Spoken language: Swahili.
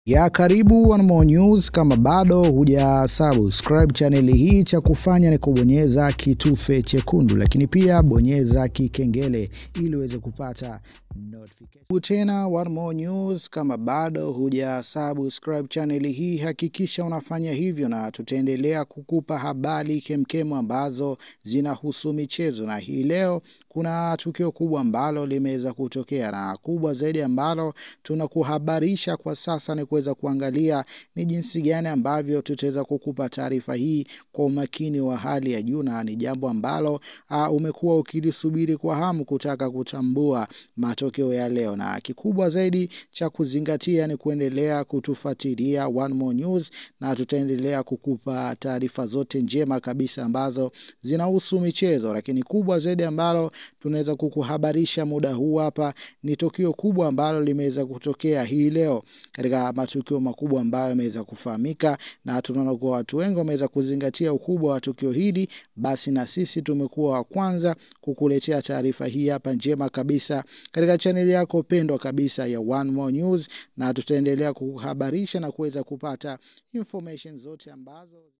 ya karibu One More News. Kama bado huja subscribe chaneli hii, cha kufanya ni kubonyeza kitufe chekundu, lakini pia bonyeza kikengele ili uweze kupata notification. Tena One More News, kama bado huja subscribe chaneli hii, hakikisha unafanya hivyo, na tutaendelea kukupa habari kemkemu ambazo zinahusu michezo, na hii leo kuna tukio kubwa ambalo limeweza kutokea, na kubwa zaidi ambalo tunakuhabarisha kwa sasa ni kuweza kuangalia ni jinsi gani ambavyo tutaweza kukupa taarifa hii kwa umakini wa hali ya juu, na ni jambo ambalo uh, umekuwa ukilisubiri kwa hamu kutaka kutambua matokeo ya leo, na kikubwa zaidi cha kuzingatia ni kuendelea kutufuatilia One More News, na tutaendelea kukupa taarifa zote njema kabisa ambazo zinahusu michezo, lakini kubwa zaidi ambalo tunaweza kukuhabarisha muda huu hapa ni tukio kubwa ambalo limeweza kutokea hii leo katika matukio makubwa ambayo yameweza kufahamika, na tunaona kuwa watu wengi wameweza kuzingatia ukubwa wa tukio hili. Basi na sisi tumekuwa wa kwanza kukuletea taarifa hii hapa njema kabisa katika chaneli yako pendwa kabisa ya One More News, na tutaendelea kukuhabarisha na kuweza kupata information zote ambazo